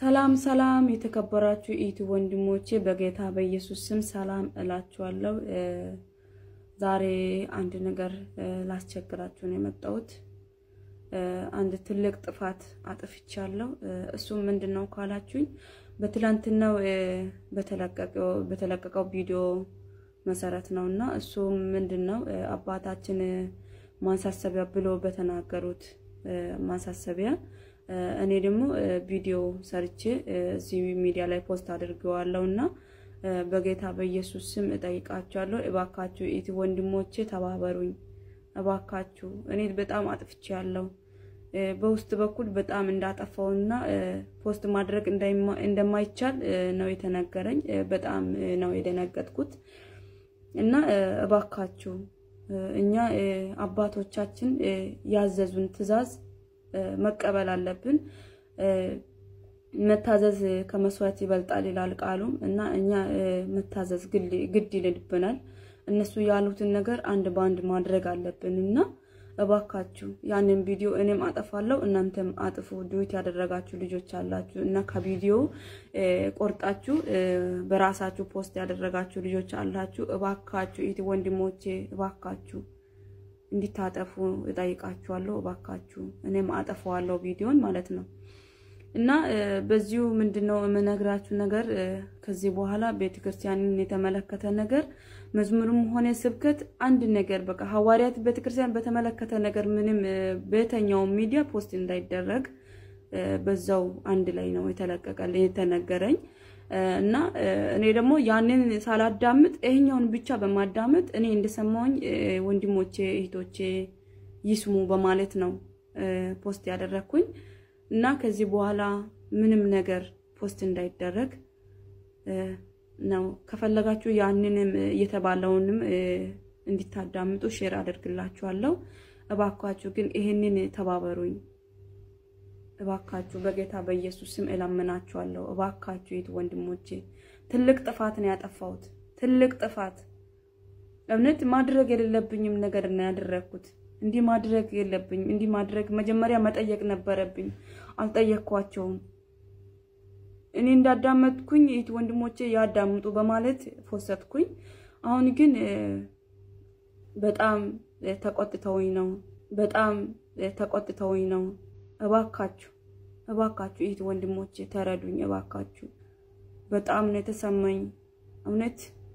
ሰላም ሰላም የተከበራችሁ ኢቱ ወንድሞቼ በጌታ በኢየሱስ ስም ሰላም እላችኋለሁ። ዛሬ አንድ ነገር ላስቸግራችሁ ነው የመጣሁት። አንድ ትልቅ ጥፋት አጥፍቻለሁ። እሱም ምንድን ነው ካላችሁኝ በትላንትናው በተለቀቀው ቪዲዮ መሰረት ነው እና እሱም ምንድን ነው አባታችን ማሳሰቢያ ብሎ በተናገሩት ማሳሰቢያ እኔ ደግሞ ቪዲዮ ሰርቼ እዚህ ሚዲያ ላይ ፖስት አድርገዋለሁ እና በጌታ በኢየሱስ ስም እጠይቃችኋለሁ። እባካችሁ ኢቲ ወንድሞቼ ተባበሩኝ፣ እባካችሁ እኔ በጣም አጥፍቻለሁ። በውስጥ በኩል በጣም እንዳጠፋውና ፖስት ማድረግ እንደማይቻል ነው የተነገረኝ። በጣም ነው የደነገጥኩት እና እባካችሁ እኛ አባቶቻችን ያዘዙን ትዕዛዝ መቀበል አለብን። መታዘዝ ከመስዋዕት ይበልጣል ይላል ቃሉም እና እኛ መታዘዝ ግድ ይልብናል። እነሱ ያሉትን ነገር አንድ በአንድ ማድረግ አለብን እና እባካችሁ ያንን ቪዲዮ እኔም አጠፋለሁ፣ እናንተም አጥፉ። ዱዊት ያደረጋችሁ ልጆች አላችሁ እና ከቪዲዮ ቆርጣችሁ በራሳችሁ ፖስት ያደረጋችሁ ልጆች አላችሁ። እባካችሁ ኢቲ ወንድሞቼ እባካችሁ እንዲታጠፉ እጠይቃችኋለሁ። እባካችሁ እኔም አጠፋዋለሁ ቪዲዮን ማለት ነው እና በዚሁ ምንድነው የምነግራችሁ ነገር ከዚህ በኋላ ቤተክርስቲያንን የተመለከተ ነገር መዝሙርም ሆነ ስብከት አንድ ነገር በቃ ሐዋርያት ቤተክርስቲያን በተመለከተ ነገር ምንም በየትኛው ሚዲያ ፖስት እንዳይደረግ በዛው አንድ ላይ ነው የተለቀቀ የተነገረኝ እና እኔ ደግሞ ያንን ሳላዳምጥ ይሄኛውን ብቻ በማዳመጥ እኔ እንደሰማውኝ ወንድሞቼ እህቶቼ ይስሙ በማለት ነው ፖስት ያደረግኩኝ እና ከዚህ በኋላ ምንም ነገር ፖስት እንዳይደረግ ነው። ከፈለጋችሁ ያንንም እየተባለውንም እንዲታዳምጡ ሼር አደርግላችኋለሁ። እባካችሁ ግን ይሄንን ተባበሩኝ። እባካችሁ በጌታ በኢየሱስ ስም እለምናችኋለሁ። እባካችሁ የት ወንድሞቼ፣ ትልቅ ጥፋት ነው ያጠፋሁት። ትልቅ ጥፋት እውነት ማድረግ የሌለብኝም ነገር ነው ያደረግኩት። እንዲህ ማድረግ የለብኝም። እንዲህ ማድረግ መጀመሪያ መጠየቅ ነበረብኝ። አልጠየቅኳቸውም። እኔ እንዳዳመጥኩኝ የት ወንድሞቼ ያዳምጡ በማለት ፎሰትኩኝ። አሁን ግን በጣም ተቆጥተውኝ ነው። በጣም ተቆጥተውኝ ነው። እባካችሁ እባካችሁ ይህ ወንድሞቼ ተረዱኝ። እባካችሁ በጣም ነው የተሰማኝ። እውነት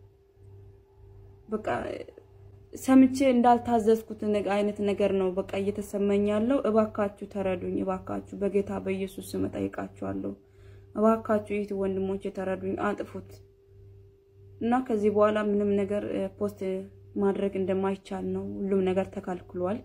በቃ ሰምቼ እንዳልታዘዝኩት አይነት ነገር ነው በቃ እየተሰማኝ ያለው። እባካችሁ ተረዱኝ። እባካችሁ በጌታ በኢየሱስ ስም እጠይቃችኋለሁ። እባካችሁ ይህ ወንድሞቼ ተረዱኝ፣ አጥፉት እና ከዚህ በኋላ ምንም ነገር ፖስት ማድረግ እንደማይቻል ነው። ሁሉም ነገር ተከልክሏል።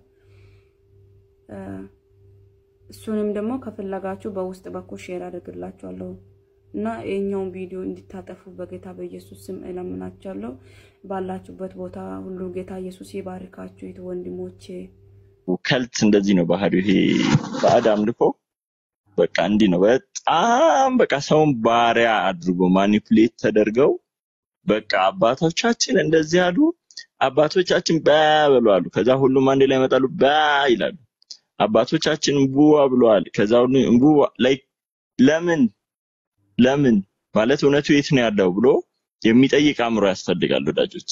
እሱንም ደግሞ ከፈለጋችሁ በውስጥ በኩል ሼር አድርግላችኋለሁ እና የኛውን ቪዲዮ እንዲታጠፉ በጌታ በኢየሱስ ስም እለምናችኋለሁ። ባላችሁበት ቦታ ሁሉ ጌታ ኢየሱስ ይባርካችሁ። ይት ወንድሞቼ ከልት እንደዚህ ነው ባህሪው። ይሄ ባዕድ አምልኮ በቃ እንዲህ ነው። በጣም በቃ ሰውን ባሪያ አድርጎ ማኒፕሌት ተደርገው በቃ አባቶቻችን እንደዚህ አሉ፣ አባቶቻችን በ ብለዋል። ከዛ ሁሉም አንድ ላይ ይመጣሉ፣ በ ይላሉ። አባቶቻችን እንቡዋ ብለዋል። ከዛ ሁሉ እንቡዋ ላይ ለምን ለምን ማለት እውነቱ የት ነው ያለው ብሎ የሚጠይቅ አእምሮ ያስፈልጋል ወዳጆች።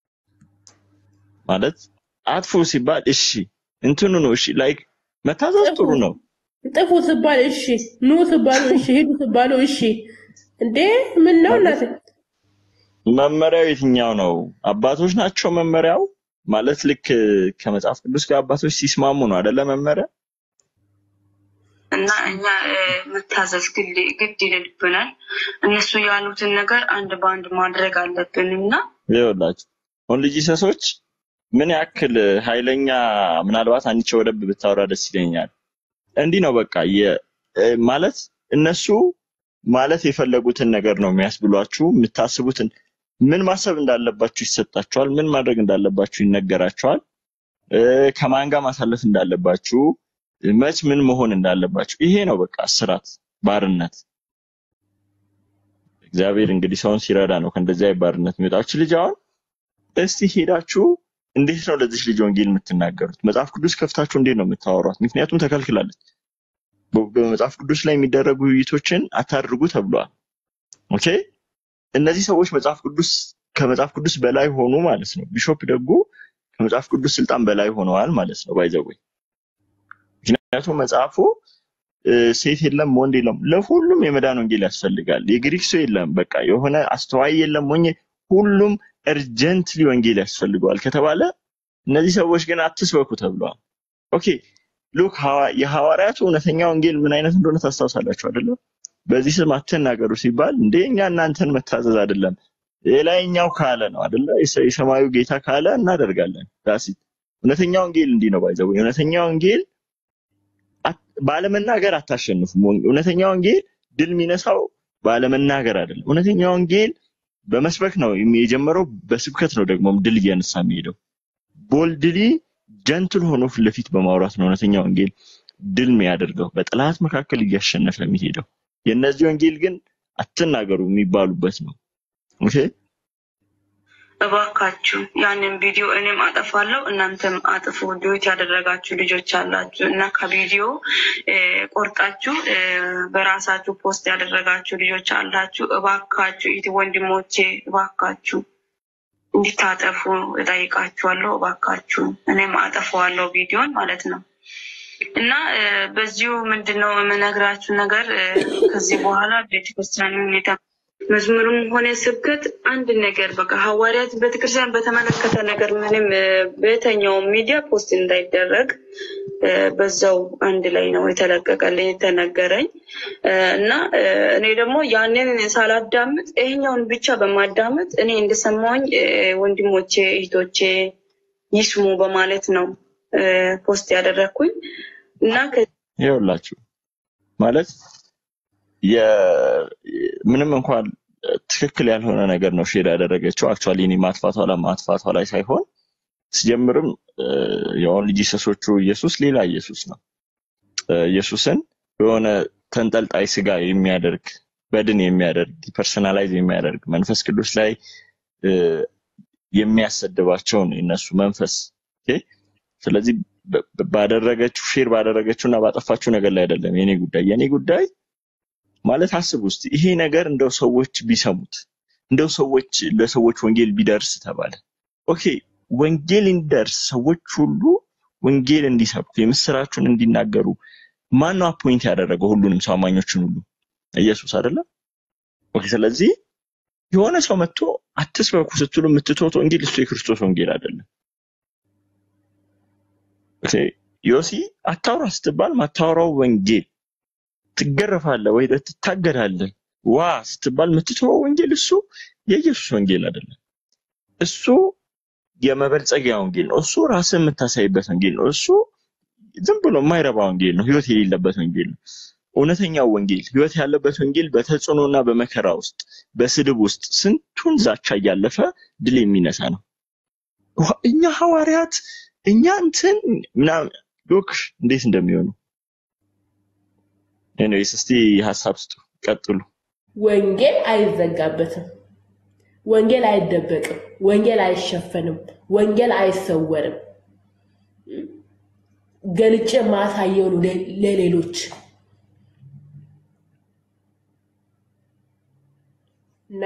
ማለት አጥፉ ሲባል እሺ እንትኑ ነው እሺ፣ ላይክ መታዘዝ ጥሩ ነው። ጥፉ ስባል እሺ፣ ኑ ስባሉ እሺ፣ ሂዱ ስባሉ እሺ። እንዴ ምን ነው እናት መመሪያው የትኛው ነው? አባቶች ናቸው መመሪያው ማለት ልክ ከመጽሐፍ ቅዱስ ጋር አባቶች ሲስማሙ ነው አይደለ መመሪያ እና እኛ መታዘዝ ግድ ይልብናል። እነሱ ያሉትን ነገር አንድ በአንድ ማድረግ አለብን እና ይኸውላችሁ ኦንሊ ጂሰሶች ምን ያክል ኃይለኛ ምናልባት አንቺ ወደብ ብታወራ ደስ ይለኛል። እንዲህ ነው በቃ ማለት እነሱ ማለት የፈለጉትን ነገር ነው የሚያስብሏችሁ። የምታስቡትን ምን ማሰብ እንዳለባችሁ ይሰጣችኋል። ምን ማድረግ እንዳለባችሁ ይነገራችኋል። ከማን ጋር ማሳለፍ እንዳለባችሁ መች ምን መሆን እንዳለባችሁ ይሄ ነው በቃ እስራት፣ ባርነት። እግዚአብሔር እንግዲህ ሰውን ሲረዳ ነው ከእንደዚህ አይነት ባርነት የሚወጣችሁ። ልጅ አሁን እስቲ ሄዳችሁ እንዴት ነው ለዚህ ልጅ ወንጌል የምትናገሩት? መጽሐፍ ቅዱስ ከፍታችሁ እንዴት ነው የምታወሯት? ምክንያቱም ተከልክላለች። በ- በመጽሐፍ ቅዱስ ላይ የሚደረጉ ውይይቶችን አታድርጉ ተብሏል። ኦኬ እነዚህ ሰዎች መጽሐፍ ቅዱስ ከመጽሐፍ ቅዱስ በላይ ሆኑ ማለት ነው። ቢሾፕ ደጉ ከመጽሐፍ ቅዱስ ስልጣን በላይ ሆነዋል ማለት ነው። ባይዘወይ ምክንያቱም መጽሐፉ እ፣ ሴት የለም ወንድ የለም፣ ለሁሉም የመዳን ወንጌል ያስፈልጋል። የግሪክ ሰው የለም፣ በቃ የሆነ አስተዋይ የለም፣ ሞኝ ሁሉም እርጀንትሊ ወንጌል ያስፈልገዋል ከተባለ እነዚህ ሰዎች ግን አትስበኩ ተብለዋል። ኦኬ ሉክ ሐዋ- የሐዋርያቱ እውነተኛ ወንጌል ምን አይነት እንደሆነ ታስታውሳላችሁ አይደለም? በዚህ ስም አትናገሩ ሲባል እንደ እኛ እናንተን መታዘዝ አይደለም የላይኛው ካለ ነው አይደለ? የሰ- የሰማዩ ጌታ ካለ እናደርጋለን። ዳሲት እውነተኛ ወንጌል እንዲህ ነው ባይዘው እውነተኛ ወንጌል አት- ባለመናገር አታሸንፉም። ወን- እውነተኛ ወንጌል ድል የሚነሳው ባለመናገር አይደለም። እውነተኛ ወንጌል በመስበክ ነው የሚ- የጀመረው፣ በስብከት ነው ደግሞ ድል እያነሳ የሚሄደው። ቦልድሊ ጀንትል ሆኖ ፊት ለፊት በማውራት ነው እውነተኛ ወንጌል ድል የሚያደርገው፣ በጠላት መካከል እያሸነፈ የሚሄደው። የእነዚህ ወንጌል ግን አትናገሩ የሚባሉበት ነው። ኦኬ እባካችሁ ያንን ቪዲዮ እኔም አጠፋለሁ፣ እናንተም አጥፉ። ዲዩት ያደረጋችሁ ልጆች አላችሁ እና ከቪዲዮ እ፣ ቆርጣችሁ እ፣ በራሳችሁ ፖስት ያደረጋችሁ ልጆች አላችሁ። እባካችሁ ኢት ወንድሞቼ እባካችሁ እንዲታጠፉ እጠይቃችኋለሁ። እባካችሁ እኔም አጠፋዋለሁ ቪዲዮን ማለት ነው። እና እ፣ በዚሁ ምንድነው የምነግራችሁ ነገር እ፣ ከዚህ በኋላ ቤተክርስቲያን ሁኔታ መዝሙርም ሆነ ስብከት አንድ ነገር በቃ ሐዋርያት ቤተክርስቲያን በተመለከተ ነገር ምንም እ፣ በየትኛውም ሚዲያ ፖስት እንዳይደረግ እ፣ በዛው አንድ ላይ ነው የተለቀቀልኝ የተነገረኝ እ፣ እና እ፣ እኔ ደግሞ ያንን ሳላዳምጥ ይሄኛውን ብቻ በማዳመጥ እኔ እንደሰማሁኝ እ፣ ወንድሞቼ እህቶቼ ይስሙ በማለት ነው እ፣ ፖስት ያደረግኩኝ እና ከ- ይኸውላችሁ ማለት የ- ምንም እንኳን ትክክል ያልሆነ ነገር ነው ሼር ያደረገችው። አክቹዋሊ እኔ ማጥፋቷ ላይ ማጥፋቷ ላይ ሳይሆን ሲጀምርም የኦንሊ ጂሰሶቹ ኢየሱስ ሌላ ኢየሱስ ነው። እ፣ ኢየሱስን የሆነ ተንጠልጣይ ስጋ የሚያደርግ በድን የሚያደርግ ፐርሰናላይዝ የሚያደርግ መንፈስ ቅዱስ ላይ እ፣ የሚያሰድባቸው ነው የነሱ መንፈስ። ኦኬ። ስለዚህ በ- በ- ባደረገችው ሼር ባደረገችው እና ባጠፋችው ነገር ላይ አይደለም የኔ ጉዳይ። የኔ ጉዳይ ማለት አስብ ውስጥ ይሄ ነገር እንደው ሰዎች ቢሰሙት እንደው ሰዎች ለሰዎች ወንጌል ቢደርስ ተባለ። ኦኬ ወንጌል እንዲደርስ ሰዎች ሁሉ ወንጌል እንዲሰብኩ የምስራቹን እንዲናገሩ ማን ነው አፖይንት ያደረገው? ሁሉንም ሰው አማኞችን ሁሉ ኢየሱስ አይደለም? ኦኬ ስለዚህ የሆነ ሰው መጥቶ አትስበኩ ስትሉ የምትተውት ወንጌል እሱ የክርስቶስ ወንጌል አይደለም። ኦኬ ዮሲ አታውራ ስትባል ማታወራው ወንጌል ትገረፋለህ ወይ ትታገዳለህ ዋ ስትባል የምትተወው ወንጌል እሱ የኢየሱስ ወንጌል አይደለም። እሱ የመበልጸጊያ ወንጌል ነው። እሱ ራስን የምታሳይበት ወንጌል ነው። እሱ ዝም ብሎ የማይረባ ወንጌል ነው። ህይወት የሌለበት ወንጌል ነው። እውነተኛው ወንጌል ህይወት ያለበት ወንጌል በተጽዕኖና በመከራ ውስጥ በስድብ ውስጥ ስንቱን ዛቻ እያለፈ ድል የሚነሳ ነው። ዋ- እኛ ሐዋርያት እኛ እንትን ምናምን ሎክ እንዴት እንደሚሆኑ ኤኒዌይስ እስቲ ሀሳብ ስጡ፣ ቀጥሉ። ወንጌል አይዘጋበትም። ወንጌል አይደበቅም። ወንጌል አይሸፈንም። ወንጌል አይሰወርም። ገልጬ ማሳየው ነው ለ- ለሌሎች እና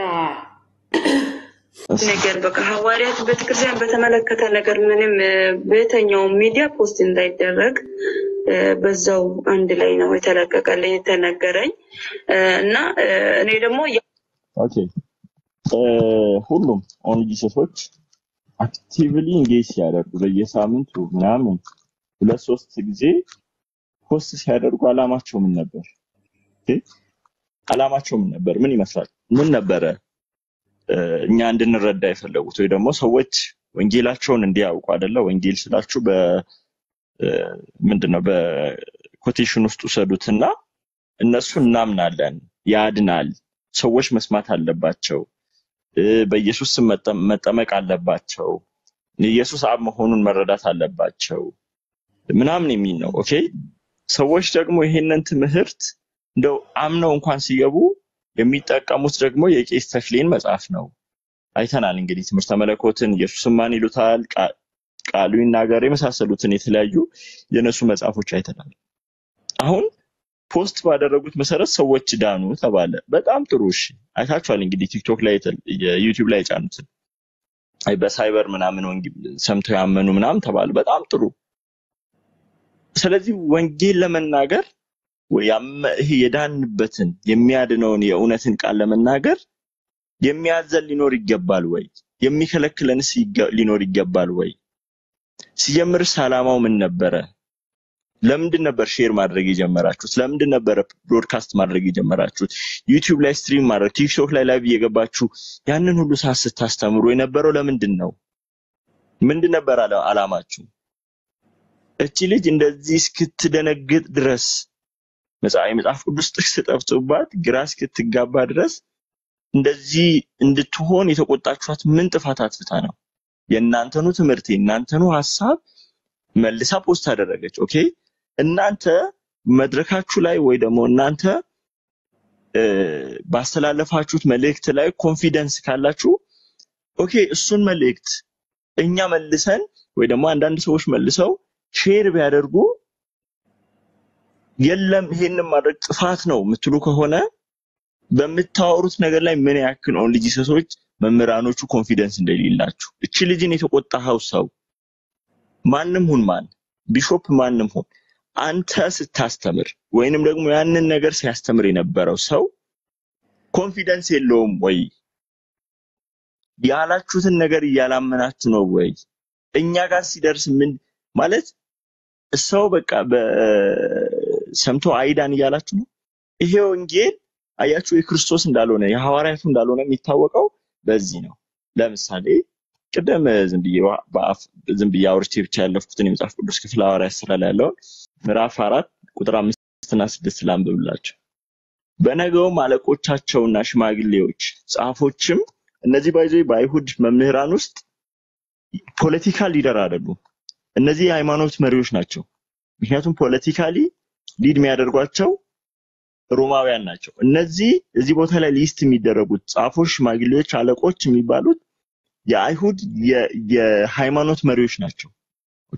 ነገር በቃ ሐዋርያት ቤተክርስቲያን በተመለከተ ነገር ምንም እ፣ በየትኛውም ሚዲያ ፖስት እንዳይደረግ እ፣ በዛው አንድ ላይ ነው የተለቀቀልኝ የተነገረኝ እ፣ እና እ፣ እኔ ደግሞ ያ- ኦኬ እ፣ ሁሉም ኦን ጂሰሶች አክቲቭሊ ኢንጌጅ ሲያደርጉ በየሳምንቱ ምናምን ሁለት ሶስት ጊዜ ፖስት ሲያደርጉ አላማቸው ምን ነበር? ኦኬ፣ አላማቸው ምን ነበር? ምን ይመስላል? ምን ነበረ እ፣ እኛ እንድንረዳ የፈለጉት ወይ ደግሞ ሰዎች ወንጌላቸውን እንዲያውቁ አይደለ? ወንጌል ስላችሁ በ እ፣ ምንድነው በኮቴሽን ውስጥ ውሰዱትና እነሱ እናምናለን፣ ያድናል፣ ሰዎች መስማት አለባቸው፣ እ፣ በኢየሱስ ስም መጠ- መጠመቅ አለባቸው፣ ኢየሱስ አብ መሆኑን መረዳት አለባቸው ምናምን የሚል ነው። ኦኬ ሰዎች ደግሞ ይሄንን ትምህርት እንደው አምነው እንኳን ሲገቡ የሚጠቀሙት ደግሞ የቄስ ተክሌን መጽሐፍ ነው። አይተናል እንግዲህ ትምህርተ መለኮትን ኢየሱስን ማን ይሉታል፣ ቃ- ቃሉ ይናገር የመሳሰሉትን የተለያዩ የነሱ መጽሐፎች አይተናል። አሁን ፖስት ባደረጉት መሰረት ሰዎች ዳኑ ተባለ። በጣም ጥሩ እሺ፣ አይታችኋል እንግዲህ ቲክቶክ ላይ የተ- የዩቲዩብ ላይ የጫኑትን አይ በሳይበር ምናምን ወንጌል ሰምተው ያመኑ ምናምን ተባለ። በጣም ጥሩ። ስለዚህ ወንጌል ለመናገር ወይ ያመ- ይሄ የዳንበትን የሚያድነውን የእውነትን ቃል ለመናገር የሚያዘን ሊኖር ይገባል ወይ? የሚከለክለንስ ይገ- ሊኖር ይገባል ወይ? ሲጀምርስ ዓላማው ምን ነበረ? ለምንድን ነበር ሼር ማድረግ የጀመራችሁት? ለምንድን ነበረ ብሮድካስት ማድረግ የጀመራችሁት? ዩቲዩብ ላይ ስትሪም ማድረግ፣ ቲክቶክ ላይ ላይቭ እየገባችሁ ያንን ሁሉ ሰዓት ስታስተምሩ የነበረው ለምንድን ነው? ምንድን ነበር አላ- ዓላማችሁ? እቺ ልጅ እንደዚህ እስክትደነግጥ ድረስ መጽሐፍ የመጽሐፍ ቅዱስ ጥቅስ ጠፍቶባት ግራ እስክትጋባ ድረስ እንደዚህ እንድትሆን የተቆጣችኋት ምን ጥፋት አጥፍታ ነው? የእናንተኑ ትምህርት የእናንተኑ ሀሳብ መልሳ ፖስት አደረገች። ኦኬ እናንተ መድረካችሁ ላይ ወይ ደግሞ እናንተ እ፣ ባስተላለፋችሁት መልእክት ላይ ኮንፊደንስ ካላችሁ ኦኬ እሱን መልእክት እኛ መልሰን ወይ ደግሞ አንዳንድ ሰዎች መልሰው ሼር ቢያደርጉ የለም ይሄንን ማድረግ ጥፋት ነው የምትሉ ከሆነ በምታወሩት ነገር ላይ ምን ያክል ኦንሊ ጂሰሶች መምህራኖቹ ኮንፊደንስ እንደሌላችሁ እቺ ልጅን የተቆጣኸው ሰው ማንም ሁን ማን ቢሾፕ ማንም ሁን አንተ ስታስተምር ወይንም ደግሞ ያንን ነገር ሲያስተምር የነበረው ሰው ኮንፊደንስ የለውም ወይ? ያላችሁትን ነገር እያላመናችሁ ነው ወይ? እኛ ጋር ሲደርስ ምን ማለት ሰው በቃ በሰምቶ አይዳን እያላችሁ ነው። ይሄ ወንጌል አያችሁ የክርስቶስ እንዳልሆነ የሐዋርያቱ እንዳልሆነ የሚታወቀው በዚህ ነው። ለምሳሌ ቅደም ዝም ብዬ ዋ- በአፍ ዝም ብዬ አውርቼ ብቻ ያለፍኩትን የመጽሐፍ ቅዱስ ክፍል ሐዋርያት ስራ ላይ ያለውን ምዕራፍ አራት ቁጥር አምስትና ስድስት ላንብብላችሁ። በነገውም አለቆቻቸውና ሽማግሌዎች ጻፎችም እነዚህ ባይዞ በአይሁድ መምህራን ውስጥ ፖለቲካል ሊደር አይደሉም። እነዚህ የሃይማኖት መሪዎች ናቸው። ምክንያቱም ፖለቲካሊ ሊድ የሚያደርጓቸው ሮማውያን ናቸው። እነዚህ እዚህ ቦታ ላይ ሊስት የሚደረጉት ጻፎች፣ ሽማግሌዎች፣ አለቆች የሚባሉት የአይሁድ የ- የሃይማኖት መሪዎች ናቸው። ኦኬ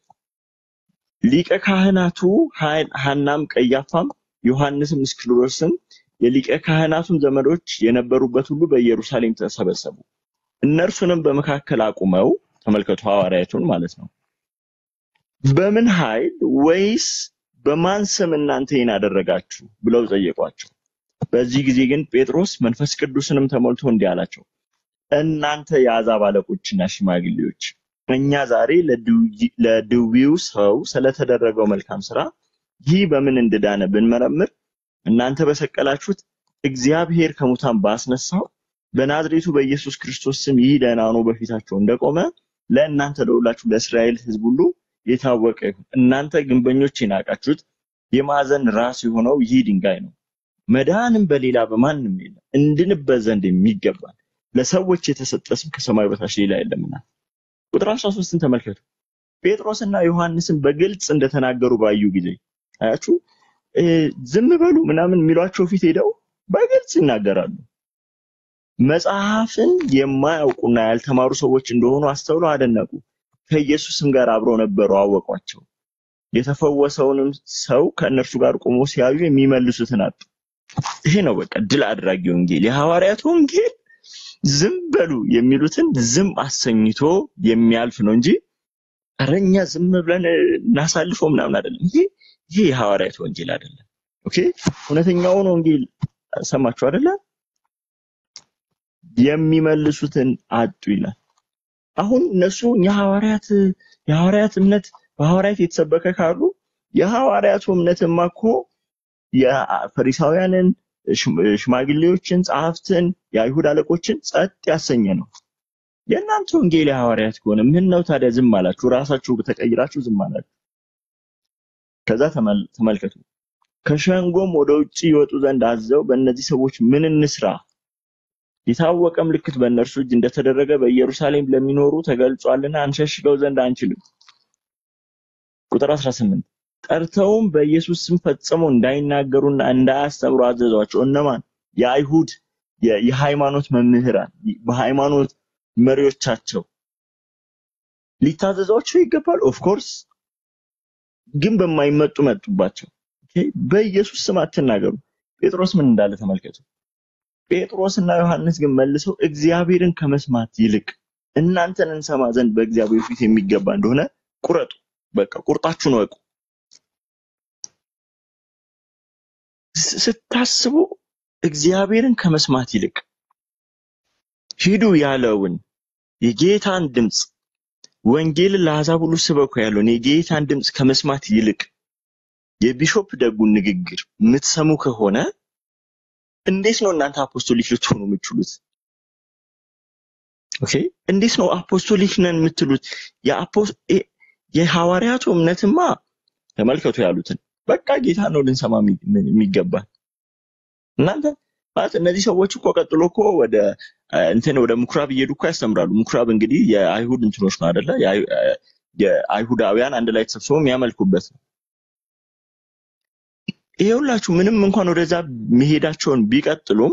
ሊቀ ካህናቱ ሐ- ሐናም ቀያፋም ዮሐንስም እስክንድሮስም የሊቀ ካህናቱም ዘመዶች የነበሩበት ሁሉ በኢየሩሳሌም ተሰበሰቡ። እነርሱንም በመካከል አቁመው ተመልከቱ፣ ሐዋርያቱን ማለት ነው። በምን ኃይል ወይስ በማን ስም እናንተ ይህን አደረጋችሁ ብለው ጠየቋቸው። በዚህ ጊዜ ግን ጴጥሮስ መንፈስ ቅዱስንም ተሞልቶ እንዲህ አላቸው፣ እናንተ የአሕዛብ አለቆችና ሽማግሌዎች እኛ ዛሬ ለድውይ- ለድዊው ሰው ስለተደረገው መልካም ስራ ይህ በምን እንደዳነ ብንመረምር እናንተ በሰቀላችሁት እግዚአብሔር ከሙታን ባስነሳው በናዝሬቱ በኢየሱስ ክርስቶስ ስም ይህ ደህና ሆኖ በፊታቸው እንደቆመ ለእናንተ ለሁላችሁ ለእስራኤል ሕዝብ ሁሉ የታወቀ ይሁን። እናንተ ግንበኞች የናቃችሁት የማዕዘን ራስ የሆነው ይህ ድንጋይ ነው። መዳንም በሌላ በማንም የለም፣ እንድንበት ዘንድ የሚገባል ለሰዎች የተሰጠ ስም ከሰማይ በታች ሌላ የለምና። ቁጥር 13ን ተመልከቱ። ጴጥሮስና ዮሐንስን በግልጽ እንደተናገሩ ባዩ ጊዜ አያችሁ፣ እ፣ ዝም በሉ ምናምን የሚሏቸው ፊት ሄደው በግልጽ ይናገራሉ። መጽሐፍን የማያውቁና ያልተማሩ ሰዎች እንደሆኑ አስተውለው አደነቁ። ከኢየሱስም ጋር አብረው ነበሩ፣ አወቋቸው። የተፈወሰውንም ሰው ከእነርሱ ጋር ቆሞ ሲያዩ የሚመልሱትን አጡ። ይሄ ነው በቃ ድል አድራጊ ወንጌል፣ የሐዋርያት ወንጌል። ዝም በሉ የሚሉትን ዝም አሰኝቶ የሚያልፍ ነው እንጂ ኧረ እኛ ዝም ብለን እናሳልፈው ምናምን አይደለም። ይሄ ይሄ የሐዋርያት ወንጌል አይደለም። ኦኬ እውነተኛውን ወንጌል ሰማችሁ አይደለ? የሚመልሱትን አጡ ይላል። አሁን እነሱ እኛ ሐዋርያት የሐዋርያት እምነት በሐዋርያት የተሰበከ ካሉ የሐዋርያቱ እምነትማ እኮ የፈሪሳውያንን ሽም- ሽማግሌዎችን፣ ጸሐፍትን፣ የአይሁድ አለቆችን ጸጥ ያሰኘ ነው። የእናንተ ወንጌል የሐዋርያት ከሆነ ምን ነው ታዲያ ዝም አላችሁ? ራሳችሁ በተቀይራችሁ ዝም አላችሁ። ከዛ ተመል- ተመልከቱ ከሸንጎም ወደ ውጭ ይወጡ ዘንድ አዘው በእነዚህ ሰዎች ምን እንስራ? የታወቀ ምልክት በእነርሱ እጅ እንደተደረገ በኢየሩሳሌም ለሚኖሩ ተገልጿልና አንሸሽገው ዘንድ አንችልም። ቁጥር 18 ጠርተውም በኢየሱስ ስም ፈጽመው እንዳይናገሩና እንዳያስተምሩ አዘዟቸው። እነማን? የአይሁድ የ- የሃይማኖት መምህራን በሃይማኖት መሪዎቻቸው ሊታዘዟቸው ይገባል። ኦፍ ኮርስ ግን በማይመጡ መጡባቸው። ኦኬ? በኢየሱስ ስም አትናገሩ። ጴጥሮስ ምን እንዳለ ተመልከቱ። ጴጥሮስና ዮሐንስ ግን መልሰው እግዚአብሔርን ከመስማት ይልቅ እናንተን እንሰማ ዘንድ በእግዚአብሔር ፊት የሚገባ እንደሆነ ቁረጡ። በቃ ቁርጣችሁን ወቁ። ስ- ስታስቡ እግዚአብሔርን ከመስማት ይልቅ ሂዱ ያለውን የጌታን ድምፅ ወንጌልን ለአሕዛብ ሁሉ ስበኩ ያለውን የጌታን ድምፅ ከመስማት ይልቅ የቢሾፕ ደጉን ንግግር የምትሰሙ ከሆነ እንዴት ነው እናንተ አፖስቶሊክ ልትሆኑ የምትችሉት? ኦኬ እንዴት ነው አፖስቶሊክ ነን የምትሉት? የአፖስ- የ- የሐዋርያቱ እምነትማ ተመልከቱ ያሉትን በቃ ጌታ ነው ልንሰማ የሚ- የሚገባ እናንተ ማለት እነዚህ ሰዎች እኮ ቀጥሎ እኮ ወደ አ፣ እንትን ወደ ምኩራብ እየሄዱ እኮ ያስተምራሉ። ምኩራብ እንግዲህ የአይሁድ እንትኖች ነው አይደለ? የአይ- አ፣ የአይሁዳውያን አንድ ላይ ተሰብስበው የሚያመልኩበት ነው። ይሄ ሁላችሁ ምንም እንኳን ወደዛ መሄዳቸውን ቢቀጥሉም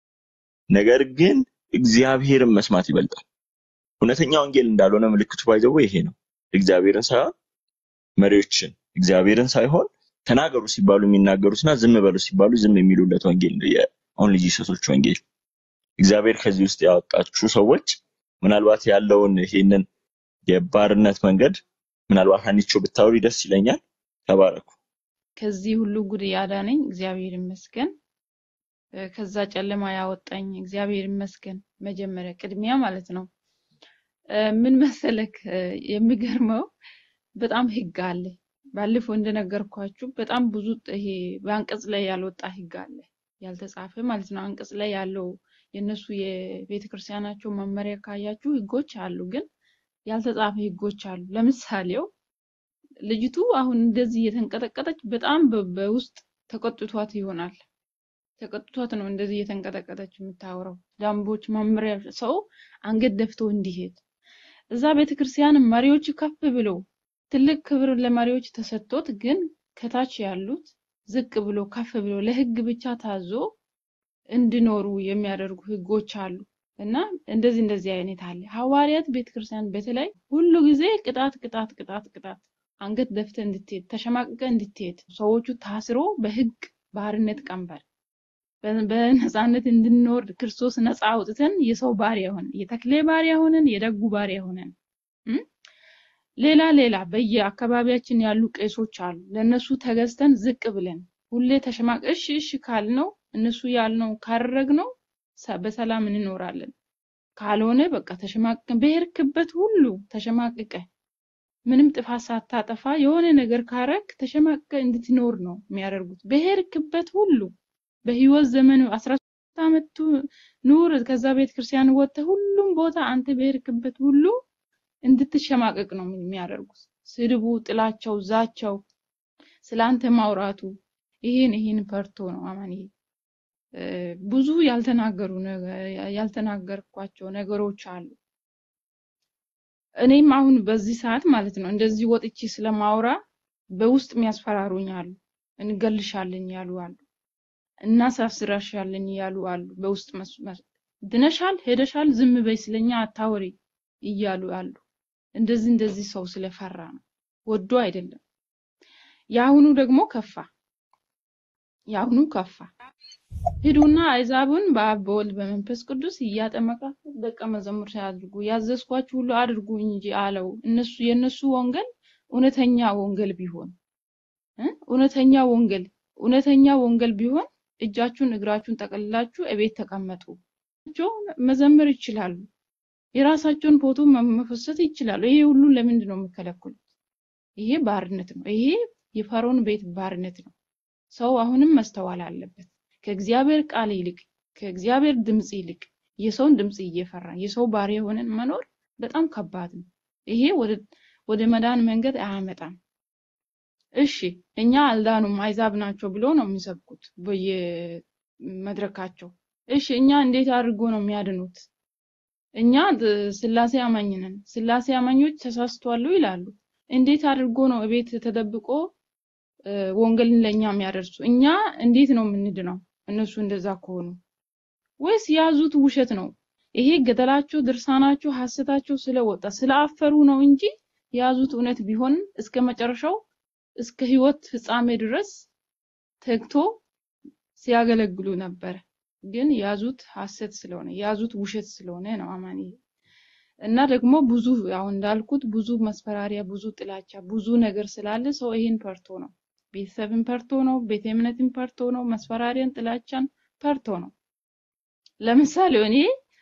ነገር ግን እግዚአብሔርን መስማት ይበልጣል። እውነተኛ ወንጌል እንዳልሆነ ምልክቱ ባይዘው ይሄ ነው። እግዚአብሔርን ሳይሆን መሪዎችን እግዚአብሔርን ሳይሆን ተናገሩ ሲባሉ የሚናገሩትና ዝም በሉ ሲባሉ ዝም የሚሉለት ወንጌል ነው የኦንሊ ጂሰሶች ወንጌል። እግዚአብሔር ከዚህ ውስጥ ያወጣችሁ ሰዎች ምናልባት ያለውን ይሄንን የባርነት መንገድ ምናልባት አንቺው ብታወሪ ደስ ይለኛል። ተባረኩ። ከዚህ ሁሉ ጉድ ያዳነኝ እግዚአብሔር ይመስገን። እ፣ ከዛ ጨለማ ያወጣኝ እግዚአብሔር ይመስገን። መጀመሪያ ቅድሚያ ማለት ነው። እ፣ ምን መሰለክ እ፣ የሚገርመው በጣም ህግ አለ። ባለፈው እንደነገርኳችሁ በጣም ብዙ ይሄ በአንቀጽ ላይ ያልወጣ ህግ አለ፣ ያልተጻፈ ማለት ነው። አንቀጽ ላይ ያለው የእነሱ የቤተ ክርስቲያናቸው መመሪያ ካያችሁ ህጎች አሉ፣ ግን ያልተጻፈ ህጎች አሉ። ለምሳሌው ልጅቱ አሁን እንደዚህ እየተንቀጠቀጠች በጣም በ- በውስጥ ተቆጥቷት ይሆናል። ተቆጥቷት ነው እንደዚህ እየተንቀጠቀጠች የምታወራው። ደንቦች፣ መመሪያ ሰው አንገት ደፍቶ እንዲሄድ እዛ ቤተክርስቲያን መሪዎች ከፍ ብለው ትልቅ ክብር ለመሪዎች ተሰጥቶት ግን ከታች ያሉት ዝቅ ብሎ ከፍ ብሎ ለህግ ብቻ ታዞ እንዲኖሩ የሚያደርጉ ህጎች አሉ እና እንደዚህ እንደዚህ አይነት አለ። ሐዋርያት ቤተክርስቲያን በተለይ ሁሉ ጊዜ ቅጣት ቅጣት ቅጣት ቅጣት አንገት ደፍተ እንድትሄድ ተሸማቅቀ እንድትሄድ ሰዎቹ ታስሮ በህግ ባርነት ቀንበር በ- በነፃነት እንድንኖር ክርስቶስ ነፃ አውጥተን የሰው ባሪያ ሆነን የተክሌ ባሪያ ሆነን የደጉ ባሪያ ሆነን እም? ሌላ ሌላ በየአካባቢያችን ያሉ ቄሶች አሉ። ለነሱ ተገዝተን ዝቅ ብለን ሁሌ ተሸማቅ እሺ እሺ ካልነው እነሱ ያልነው ካደረግነው ሰ- በሰላም እንኖራለን። ካልሆነ በቃ ተሸማቅቀን በሄድክበት ሁሉ ተሸማቅቀ ምንም ጥፋት ሳታጠፋ የሆነ ነገር ካረግ ተሸማቅቀ እንድትኖር ነው የሚያደርጉት። በሄድክበት ሁሉ በህይወት ዘመን አስራ ሶስት ዓመት ቱ- ኑር ከዛ ቤተ ክርስቲያን ወጥተህ ሁሉም ቦታ አንተ በሄድክበት ሁሉ እንድትሸማቀቅ ነው የሚያደርጉት። ስድቡ፣ ጥላቸው፣ ዛቸው፣ ስላንተ ማውራቱ ይሄን ይሄን ፈርቶ ነው አማንዬ እ፣ ብዙ ያልተናገሩ ነገ- ያልተናገርኳቸው ነገሮች አሉ። እኔም አሁን በዚህ ሰዓት ማለት ነው እንደዚህ ወጥቼ ስለማውራ በውስጥ የሚያስፈራሩኝ አሉ። እንገልሻለን ያሉ አሉ። እናሳስራሻለን ያሉ አሉ። በውስጥ መስ- መስ- ድነሻል፣ ሄደሻል፣ ዝም በይ ስለኛ አታወሪ እያሉ አሉ። እንደዚህ እንደዚህ ሰው ስለፈራ ነው፣ ወዶ አይደለም። የአሁኑ ደግሞ ከፋ፣ የአሁኑ ከፋ። ሂዱና አሕዛብን በአብ በወልድ በመንፈስ ቅዱስ እያጠመቃችሁ ደቀ መዛሙርት አድርጉ፣ ያዘዝኳችሁ ሁሉ አድርጉ እንጂ አለው። እነሱ የእነሱ ወንጌል እውነተኛ ወንጌል ቢሆን እ? እውነተኛ ወንጌል እውነተኛ ወንጌል ቢሆን እጃችሁን እግራችሁን ጠቅልላችሁ እቤት ተቀመጡ። እጆ መዘመር ይችላሉ። የራሳቸውን ፎቶ መ- መፈሰት ይችላሉ። ይሄ ሁሉ ለምንድን ነው የሚከለክሉት? ይሄ ባርነት ነው። ይሄ የፈርዖን ቤት ባርነት ነው። ሰው አሁንም መስተዋል አለበት። ከእግዚአብሔር ቃል ይልቅ ከእግዚአብሔር ድምፅ ይልቅ የሰውን ድምፅ እየፈራ የሰው ባሪያ ሆነን መኖር በጣም ከባድ ነው። ይሄ ወደ ወደ መዳን መንገድ አያመጣም። እሺ እኛ አልዳኑም አይዛብ ናቸው ብሎ ነው የሚሰብኩት በየመድረካቸው። እሺ እኛ እንዴት አድርጎ ነው የሚያድኑት? እኛ ድ- ስላሴ አማኝ ነን፣ ስላሴ አማኞች ተሳስቷሉ ይላሉ። እንዴት አድርጎ ነው እቤት ተደብቆ እ፣ ወንጌልን ለእኛ የሚያደርሱ? እኛ እንዴት ነው የምንድነው? እነሱ እንደዛ ከሆኑ ወይስ የያዙት ውሸት ነው? ይሄ ገደላቸው፣ ድርሳናቸው፣ ሐሰታቸው ስለወጣ ስላፈሩ ነው እንጂ የያዙት እውነት ቢሆን እስከ መጨረሻው እስከ ህይወት ፍጻሜ ድረስ ተግቶ ሲያገለግሉ ነበረ። ግን ያዙት ሐሰት ስለሆነ ያዙት ውሸት ስለሆነ ነው አማኒ እና ደግሞ ብዙ አሁን እንዳልኩት ብዙ መስፈራሪያ፣ ብዙ ጥላቻ፣ ብዙ ነገር ስላለ ሰው ይሄን ፈርቶ ነው ቤተሰብን ፈርቶ ነው ቤተ እምነትን ፈርቶ ነው መስፈራሪያን፣ ጥላቻን ፈርቶ ነው። ለምሳሌ እኔ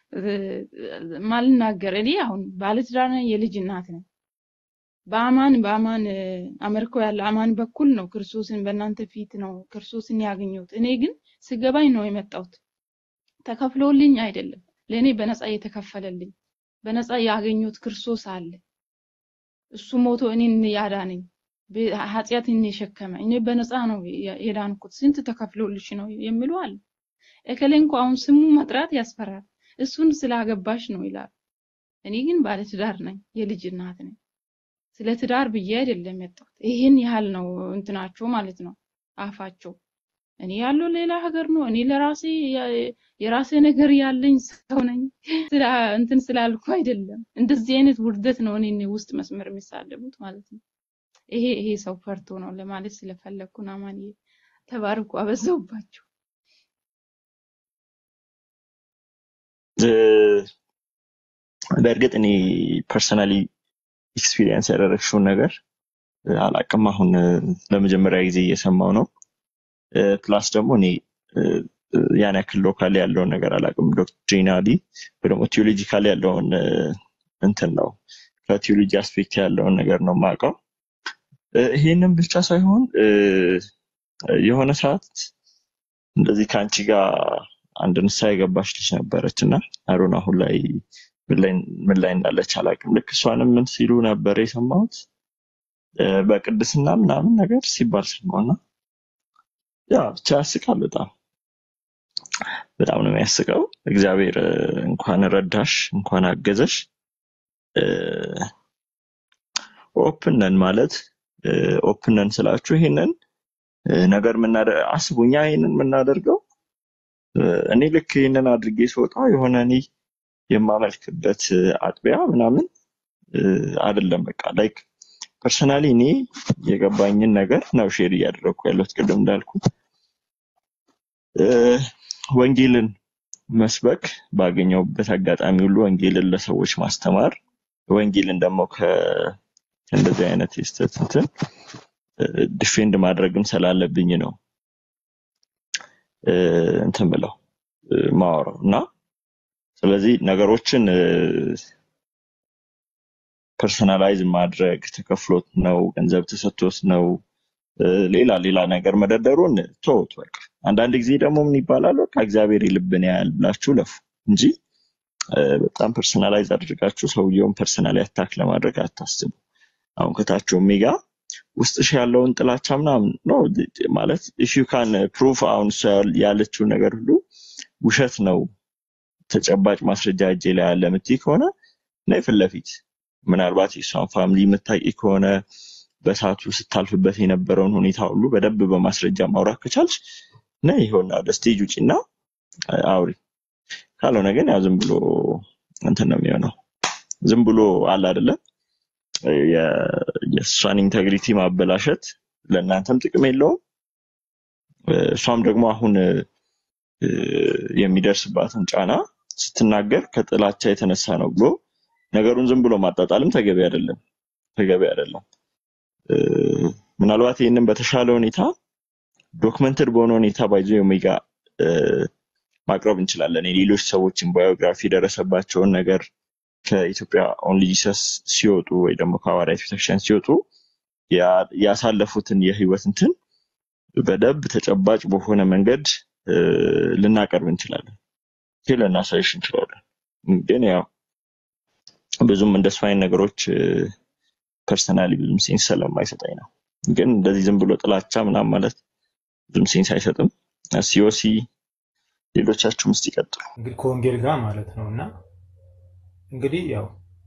ማልናገር እኔ አሁን ባለትዳር ነኝ፣ የልጅ እናት ነኝ። በአማን በአማን አመርኮ ያለ አማን በኩል ነው ክርስቶስን በእናንተ ፊት ነው ክርስቶስን ያገኘሁት። እኔ ግን ስገባኝ ነው የመጣሁት። ተከፍሎልኝ አይደለም፣ ለእኔ በነፃ የተከፈለልኝ በነፃ ያገኘሁት ክርስቶስ አለ። እሱ ሞቶ እኔን ያዳነኝ ኃጢአትን የሸከመ እኔ በነፃ ነው የዳንኩት። ስንት ተከፍሎልሽ ነው የሚሉ አለ። እከሌ እንኳ አሁን ስሙ መጥራት ያስፈራል። እሱን ስላገባሽ ነው ይላል። እኔ ግን ባለትዳር ነኝ፣ የልጅ እናት ነኝ። ስለ ትዳር ብዬ አይደለም የመጣሁት። ይሄን ያህል ነው እንትናቸው ማለት ነው አፋቸው። እኔ ያለው ሌላ ሀገር ነው። እኔ ለራሴ የራሴ ነገር ያለኝ ሰው ነኝ። ስላ እንትን ስላልኩ አይደለም። እንደዚህ አይነት ውርደት ነው እኔ ውስጥ መስመር የሚሳለሙት ማለት ነው። ይሄ ይሄ ሰው ፈርቶ ነው ለማለት ስለፈለግኩ ነው። አማንዬ ተባርኩ። አበዛውባቸው። በእርግጥ እኔ ፐርሰናሊ ኤክስፒሪየንስ ያደረግሽውን ነገር አላቅም። አሁን ለመጀመሪያ ጊዜ እየሰማው ነው። ፕላስ ደግሞ እኔ ያን ያክል ሎካል ያለውን ነገር አላቅም። ዶክትሪናሊ ወይ ደግሞ ቲዮሎጂካሊ ያለውን እንትን ነው ከቲዮሎጂ አስፔክት ያለውን ነገር ነው የማውቀው። ይሄንን ብቻ ሳይሆን የሆነ ሰዓት እንደዚህ ከአንቺ ጋር አንድ ንስሐ የገባች ልጅ ነበረች እና አሮን አሁን ላይ ምን ላይ እንዳለች አላውቅም። ልክ እሷንም ምን ሲሉ ነበር የሰማሁት በቅድስና ምናምን ነገር ሲባል ሰማሁና ያ ብቻ ያስቃል። በጣም በጣም ነው የሚያስቀው። እግዚአብሔር እንኳን ረዳሽ፣ እንኳን አገዘሽ። ኦፕን ነን ማለት ኦፕን ነን ስላችሁ ይሄንን ነገር አስቡ። እኛ ይሄንን የምናደርገው እኔ ልክ ይሄንን አድርጌ ስወጣ የሆነ እኔ የማመልክበት አጥቢያ ምናምን አይደለም። በቃ ላይክ ፐርሰናሊ እኔ የገባኝን ነገር ነው ሼር እያደረግኩ ያለሁት። ቅድም እንዳልኩት ወንጌልን መስበክ ባገኘውበት አጋጣሚ ሁሉ ወንጌልን ለሰዎች ማስተማር ወንጌልን ደግሞ ከእንደዚህ አይነት የስተት እንትን ዲፌንድ ማድረግም ስላለብኝ ነው እንትን ብለው ማወራው እና ስለዚህ ነገሮችን ፐርሰናላይዝ ማድረግ ተከፍሎት ነው ገንዘብ ተሰጥቶት ነው ሌላ ሌላ ነገር መደርደሩን ተውት። በቃ አንዳንድ ጊዜ ደግሞ ምን ይባላል፣ በቃ እግዚአብሔር የልብን ያያል ብላችሁ ለፉ እንጂ በጣም ፐርሰናላይዝ አድርጋችሁ ሰውየውን ፐርሰናሊ አታክ ለማድረግ አታስቡ። አሁን ከታቸው ሜጋ ውስጥሽ ያለውን ጥላቻ ምናምን ነው ማለት ኢፍ ዩ ካን ፕሩፍ አሁን እሷ ያለችው ነገር ሁሉ ውሸት ነው ተጨባጭ ማስረጃ እጄ ላይ ያለ የምትይ ከሆነ ነይ ፊት ለፊት ምናልባት የእሷን ፋሚሊ የምታውቂ ከሆነ በሰዓቱ ስታልፍበት የነበረውን ሁኔታ ሁሉ በደንብ በማስረጃ ማውራት ከቻልሽ ነይ ይኸውና ወደ ስቴጅ ውጪና አውሪ። ካልሆነ ግን ያው ዝም ብሎ እንትን ነው የሚሆነው። ዝም ብሎ አለ አይደለ የእሷን ኢንቴግሪቲ ማበላሸት ለእናንተም ጥቅም የለውም። እሷም ደግሞ አሁን የሚደርስባትን ጫና ስትናገር ከጥላቻ የተነሳ ነው ብሎ ነገሩን ዝም ብሎ ማጣጣልም ተገቢ አይደለም፣ ተገቢ አይደለም። ምናልባት ይህንን በተሻለ ሁኔታ ዶክመንትድ በሆነ ሁኔታ ባይዞ ኦሜጋ ማቅረብ እንችላለን። የሌሎች ሰዎችን ባዮግራፊ የደረሰባቸውን ነገር ከኢትዮጵያ ኦንሊ ጂሰስ ሲወጡ ወይ ደግሞ ከሐዋርያት ቤተክርስቲያን ሲወጡ ያሳለፉትን የህይወት እንትን በደንብ ተጨባጭ በሆነ መንገድ ልናቀርብ እንችላለን፣ ልናሳይሽ እንችላለን። ግን ያው ብዙም እንደሱ አይነት ነገሮች ፐርሰናሊ ብዙም ሴንስ ስለማይሰጠኝ ነው። ግን እንደዚህ ዝም ብሎ ጥላቻ ምናምን ማለት ብዙም ሴንስ አይሰጥም። ሲኦሲ ሌሎቻችሁም እስቲ ይቀጥሉ። እንግዲህ ከወንጌል ጋር ማለት ነው እና እንግዲህ ያው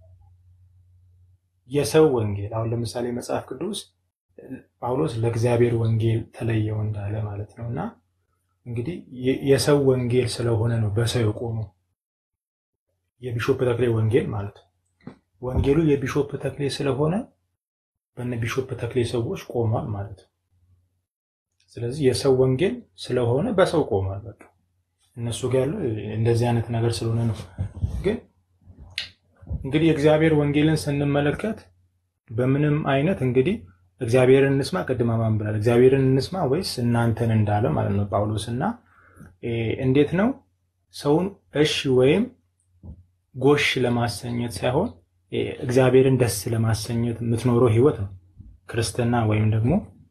የሰው ወንጌል አሁን ለምሳሌ መጽሐፍ ቅዱስ ጳውሎስ ለእግዚአብሔር ወንጌል ተለየው እንዳለ ማለት ነው እና እንግዲህ የሰው ወንጌል ስለሆነ ነው በሰው የቆመው የቢሾፕ ተክሌ ወንጌል ማለት ነው። ወንጌሉ የቢሾፕ ተክሌ ስለሆነ በነ ቢሾፕ ተክሌ ሰዎች ቆሟል ማለት ነው። ስለዚህ የሰው ወንጌል ስለሆነ በሰው ቆሟል። በቃ እነሱ ጋር ያለው እንደዚህ አይነት ነገር ስለሆነ ነው። ግን እንግዲህ የእግዚአብሔር ወንጌልን ስንመለከት በምንም አይነት እንግዲህ እግዚአብሔርን እንስማ፣ ቅድም ማን ብላል? እግዚአብሔርን እንስማ ወይስ እናንተን እንዳለ ማለት ነው ጳውሎስ እና እንዴት ነው ሰውን እሺ ወይም ጎሽ ለማሰኘት ሳይሆን እግዚአብሔርን ደስ ለማሰኘት የምትኖረው ህይወት ነው ክርስትና ወይም ደግሞ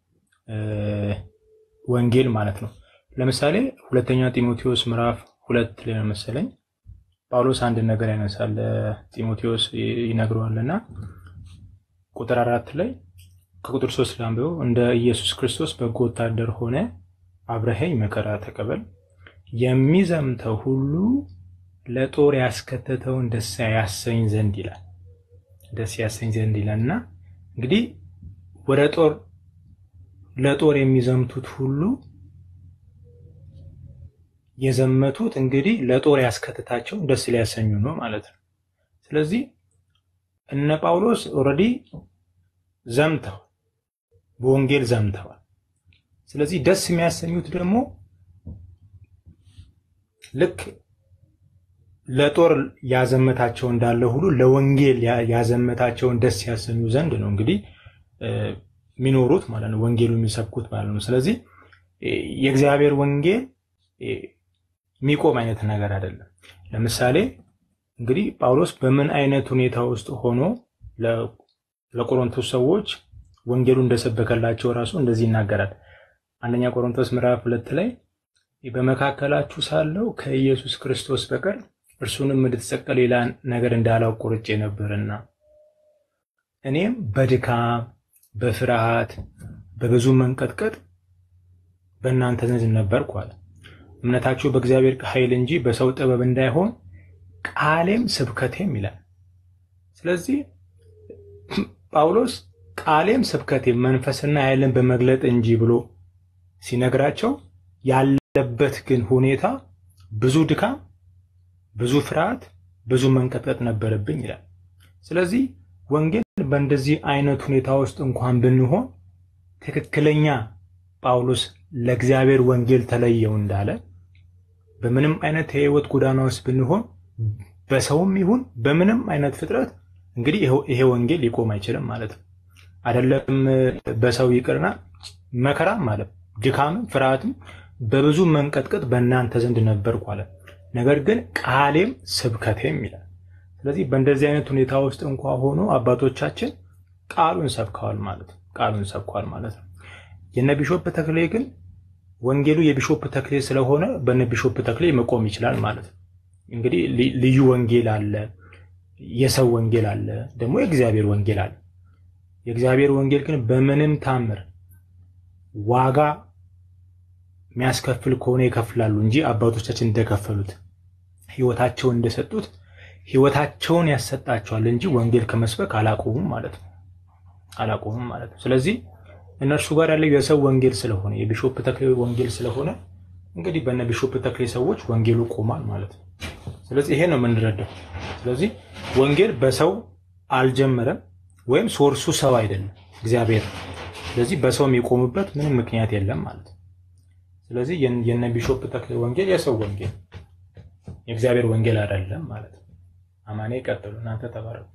ወንጌል ማለት ነው። ለምሳሌ ሁለተኛ ጢሞቴዎስ ምዕራፍ ሁለት ላይ ነው መሰለኝ ጳውሎስ አንድ ነገር ያነሳል ጢሞቴዎስ ይነግረዋልና ቁጥር አራት ላይ ከቁጥር ሶስት ላንብበው። እንደ ኢየሱስ ክርስቶስ በጎ ወታደር ሆነ አብረኸኝ መከራ ተቀበል፣ የሚዘምተው ሁሉ ለጦር ያስከተተውን ደስ ያሰኝ ዘንድ ይላል። ደስ ያሰኝ ዘንድ ይላል እና እንግዲህ ወደ ጦር ለጦር የሚዘምቱት ሁሉ የዘመቱት እንግዲህ ለጦር ያስከትታቸው ደስ ሊያሰኙ ነው ማለት ነው። ስለዚህ እነ ጳውሎስ ኦልሬዲ ዘምተዋል፣ በወንጌል ዘምተዋል። ስለዚህ ደስ የሚያሰኙት ደግሞ ልክ ለጦር ያዘመታቸው እንዳለ ሁሉ ለወንጌል ያዘመታቸውን ደስ ያሰኙ ዘንድ ነው እንግዲህ የሚኖሩት ማለት ነው፣ ወንጌሉ የሚሰብኩት ማለት ነው። ስለዚህ የእግዚአብሔር ወንጌል የሚቆም አይነት ነገር አይደለም። ለምሳሌ እንግዲህ ጳውሎስ በምን አይነት ሁኔታ ውስጥ ሆኖ ለቆሮንቶስ ሰዎች ወንጌሉ እንደሰበከላቸው ራሱ እንደዚህ ይናገራል። አንደኛ ቆሮንቶስ ምዕራፍ ሁለት ላይ በመካከላችሁ ሳለው ከኢየሱስ ክርስቶስ በቀር እርሱንም እንድትሰቀል ሌላ ነገር እንዳላውቅ ቆርጬ ነበርና እኔም በድካም በፍርሃት በብዙ መንቀጥቀጥ በእናንተ ዘንድ ነበርኩ አለ። እምነታችሁ በእግዚአብሔር ኃይል እንጂ በሰው ጥበብ እንዳይሆን ቃሌም ስብከቴም ይላል። ስለዚህ ጳውሎስ ቃሌም ስብከቴም መንፈስና ኃይልን በመግለጥ እንጂ ብሎ ሲነግራቸው ያለበት ግን ሁኔታ ብዙ ድካም፣ ብዙ ፍርሃት፣ ብዙ መንቀጥቀጥ ነበረብኝ ይላል። ስለዚህ ወንጌል በእንደዚህ አይነት ሁኔታ ውስጥ እንኳን ብንሆን ትክክለኛ ጳውሎስ ለእግዚአብሔር ወንጌል ተለየው እንዳለ በምንም አይነት የህይወት ጎዳና ውስጥ ብንሆን በሰውም ይሁን በምንም አይነት ፍጥረት እንግዲህ ይሄ ወንጌል ሊቆም አይችልም ማለት ነው። አይደለም በሰው ይቅርና መከራም ማለት ድካምም ፍርሃትም በብዙ መንቀጥቀጥ በእናንተ ዘንድ ነበርኩ አለ። ነገር ግን ቃሌም ስብከቴም ይላል። ስለዚህ በእንደዚህ አይነት ሁኔታ ውስጥ እንኳ ሆኖ አባቶቻችን ቃሉን ሰብከዋል ማለት ነው። ቃሉን ሰብከዋል ማለት ነው። የነ ቢሾፕ ተክሌ ግን ወንጌሉ የቢሾፕ ተክሌ ስለሆነ በነ ቢሾፕ ተክሌ መቆም ይችላል ማለት ነው። እንግዲህ ልዩ ወንጌል አለ፣ የሰው ወንጌል አለ፣ ደግሞ የእግዚአብሔር ወንጌል አለ። የእግዚአብሔር ወንጌል ግን በምንም ታምር ዋጋ የሚያስከፍል ከሆነ ይከፍላሉ እንጂ አባቶቻችን እንደከፈሉት ህይወታቸውን እንደሰጡት ህይወታቸውን ያሰጣቸዋል እንጂ ወንጌል ከመስበክ አላቆሙም ማለት ነው። አላቆሙም ማለት ነው። ስለዚህ እነርሱ ጋር ያለው የሰው ወንጌል ስለሆነ የቢሾፕ ተክሌ ወንጌል ስለሆነ እንግዲህ በነ ቢሾፕ ተክሌ ሰዎች ወንጌሉ ቆሟል ማለት ነው። ስለዚህ ይሄ ነው የምንረዳው። ስለዚህ ወንጌል በሰው አልጀመረም ወይም ሶርሱ ሰው አይደለም እግዚአብሔር። ስለዚህ በሰው የሚቆምበት ምንም ምክንያት የለም ማለት ነው። ስለዚህ የነ ቢሾፕ ተክሌ ወንጌል የሰው ወንጌል የእግዚአብሔር ወንጌል አይደለም ማለት ነው። አማኔ ቀጥሉ። እናንተ ተባረኩ።